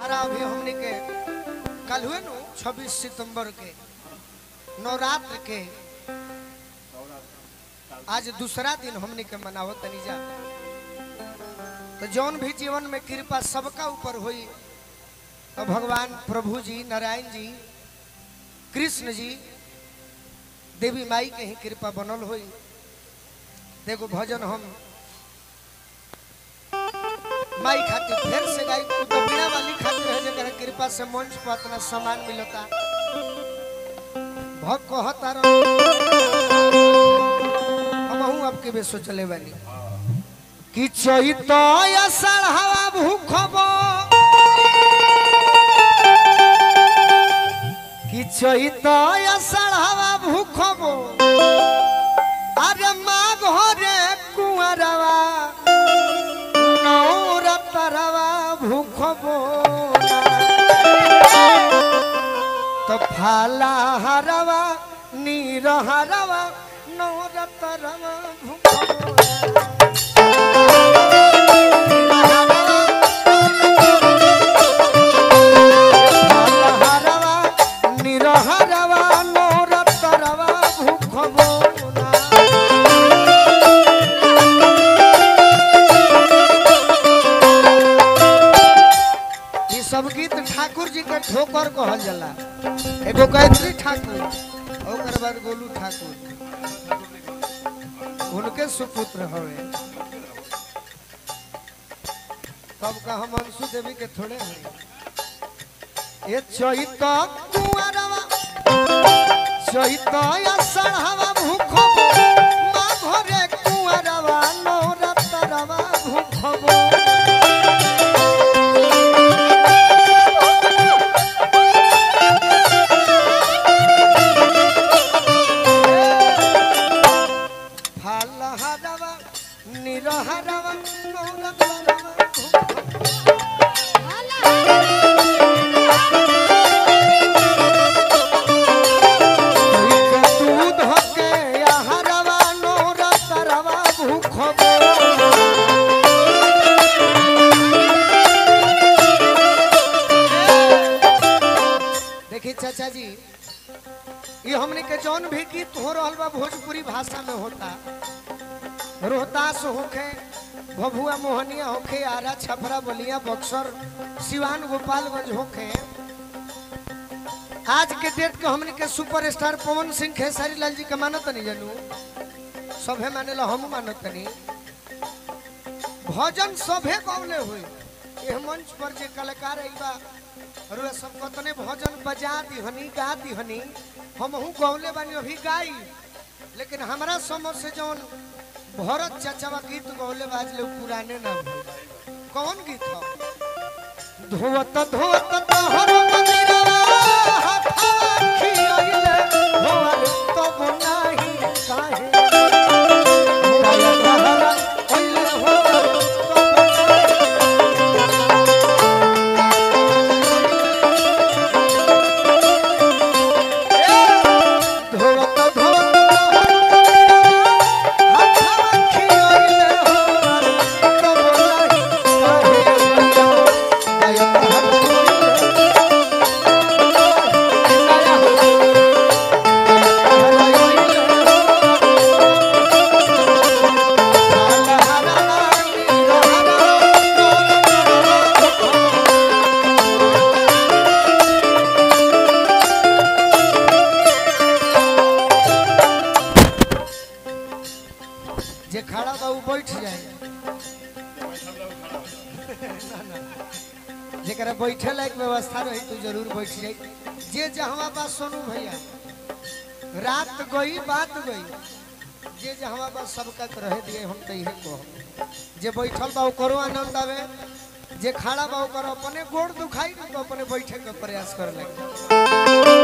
दशहरा अभी हमने के कल हुए नु 26 सितंबर के नवरात्र के आज दूसरा दिन हमने के मनावत तनी जा तो जौन भी जीवन में कृपा सबका ऊपर हुई तो भगवान प्रभु जी नारायण जी कृष्ण जी देवी माई के ही कृपा बनल हुई देखो भजन हम माई खातिर फिर से गाई उ तो बिना वाली खातिर है जकर कृपा से मंच पर इतना सम्मान मिलता भक्त कहता रहो हमहू आपके बेसो चले बानी कि चैत अषाढ़ हवा भूखब कि चैत अषाढ़ हवा भूखब अरे माँ घरे कुंवरवा नौरतरवा भूखब तो फाला हरवा नीर हरवा नौरतरवा भूखब हरवा निरहरवा नौरतरवा भूखब ये सब गीत ठाकुर जी के ठोकर कहल जाला एगो गायत्री ठाकुर ओकर बाद गोलू ठाकुर उनके सुपुत्र हवे तब का हम अंशु देवी के थोड़े हैं ये चैत कुंवरवा चैत अषाढ़वा भूखब माँ घरे कुंवरवा नौरतरवा भूखब फाल हरवा निरहरवा नौरतरवा दूध के हरवा नौरतरवा भूखब देखिए चाचा जी ये हमने के जौन भी गीत हो रहा बा भोजपुरी भाषा में होता रोहतास होखे भभुआ मोहनिया होखे आरा छपरा बलिया बक्सर सिवान गोपालगंज होखे आज के डेट के हमने के सुपरस्टार पवन सिंह खेसारी लाल जी के मानत नहीं जानू सभे माने ला हम मानत नहीं भजन सभे गौले हुई यह मंच पर जे कलाकार आई बा और वे सब कतने भजन बजा दिहनी गा दिहनी हमहू गौले बानी अभी गाई लेकिन हमरा समझ से जौन भरत चचावा गीत गौले बाज ले पुराने ना भइल। कौन गीत हो धोवत धोवत तोहर मंदिरवा हाथवा खियइले होर तब नाही काहे दया तहरा ओइले होर तब धोवत धोवत तोहर मंदिरवा हाथवा खियइले होर तब नाही काहे दया तहरा जे खड़ा बा उ बैठ जाए ना, ना। जेकरा बैठे लायक व्यवस्था रही तो जरूर बैठ जाए जे जहवा बा सोनू भैया रात गई बात गई जे जहवा बा सबका के रहे दिए हम तो इहे कहो जे बैठल बा ओकरो आनंद आवे जे खड़ा बा ओकर अपने गोड़ दुखाई तो अपने बैठे के प्रयास करे लगे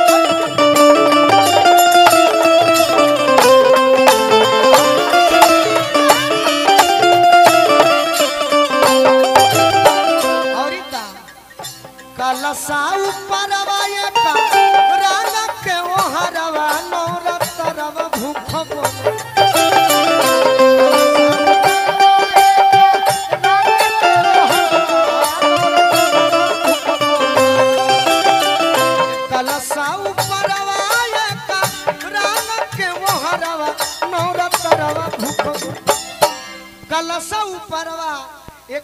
और इता कलसा ऊपरवा ये का राग के ओ हरवा नौरतरवा भूखब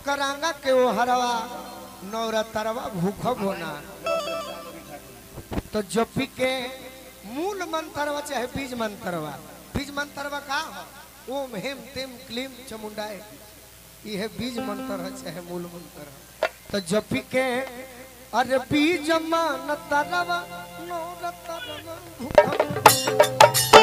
करांगा के ओ हरवा नवरतरवा भूखब होना तो जपी के मूल मंत्रवा चाहे बीज मंत्रवा बीज मंत्रवा का हो ओम हेम तेम क्लीम चमुंडाए ये बीज मंत्र है चाहे मूल मंत्र है तो जपी के अरे बीज मान तरवा नवरतरवा भूखब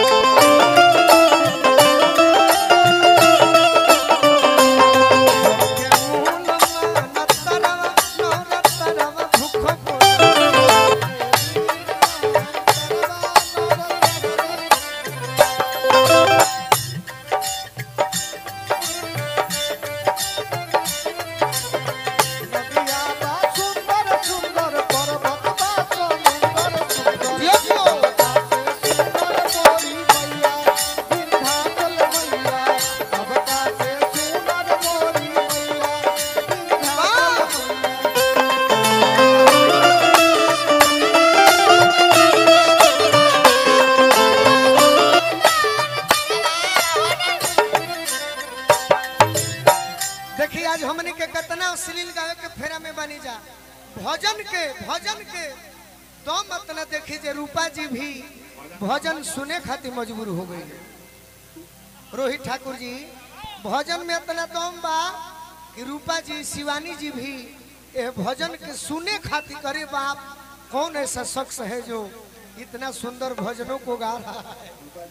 देखिए आज हमने के कितना अश्लील गावे के फेरा में बनी जा भजन के भजन के तो मत न देखी जे रूपा जी भी भजन सुने खातिर मजबूर हो गई रोहित ठाकुर जी भजन में इतना दम बा कि रूपा जी शिवानी जी भी ये भजन के सुने खातिर करे बाप कौन ऐसा शख्स है जो इतना सुंदर भजनों को गा रहा है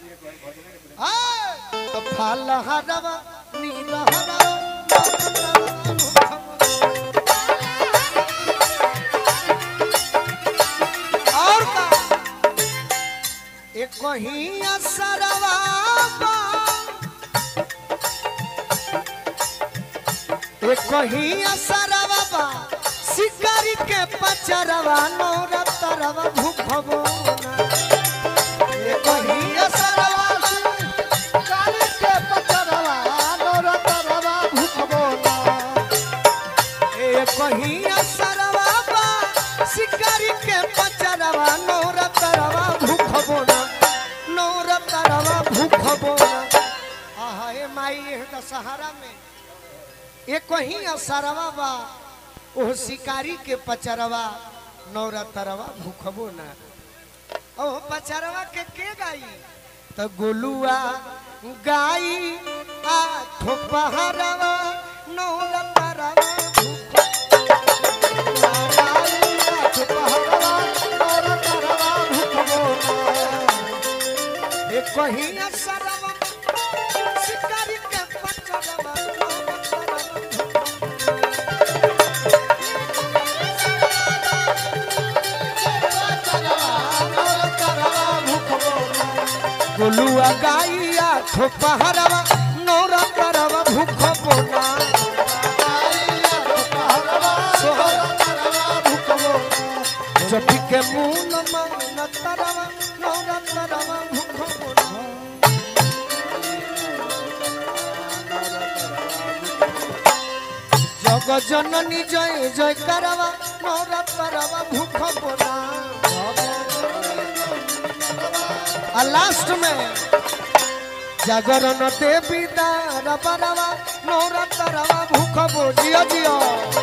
आए, तो फाल हरवा नील हरवा और का एक ही असरवा बा, एक ही असरवा बा, शिकारी के पचरवा नौरतरवा भूखबो ना एक ही असरवा शिकारी के पचरवा नौरतरवा भूखबो ना ए कहिया सरवा बा शिकारी के पचरवा नौर तरवा भूखबो ना नौर तरवा भूखबो ना आहा ए माई ए दशहरा में ए कहिया सरवा बा ओ शिकारी के पचरवा नौर तरवा भूखबो ना ओ पचरवा के के गाई त गोलुआ गाई आ ठोपहरवा नौर तरवा भूख कहीं सरवा शिकारी के पचरवा गोलुआ गाइया ठोपहरवा नौरा करवा भूख बोना जपी के मूल मन तरवा नौरा तरवा भूख बोना जग जननी जय जय करवा नौरा तरवा भूख बोना आ लास्ट में जागरण देवी दार बरवा नौरा तरवा भूख बो जियो जियो